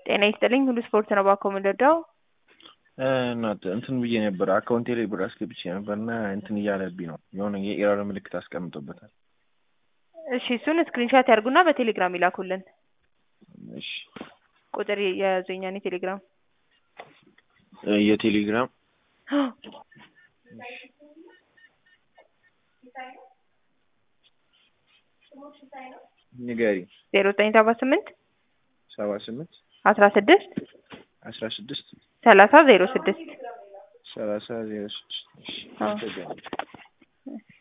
ጤና ይስጥልኝ ሁሉ ስፖርት ነው ባኮ የምንረዳው እናት እንትን ብዬ ነበር አካውንቴ ላይ ብር አስገብቼ ነበር እና እንትን እያለብኝ ነው የሆነ የኤረር ምልክት አስቀምጦበታል። እሺ እሱን ስክሪንሻት ያርጉና በቴሌግራም ይላኩልን። እሺ ቁጥር የያዙኛን የቴሌግራም የቴሌግራም ንገሪ ዜሮ ዘጠኝ ሰባ ስምንት ሰባ ስምንት አስራ ስድስት አስራ ስድስት ሰላሳ ዜሮ ስድስት ሰላሳ ዜሮ ስድስት አዎ። እሺ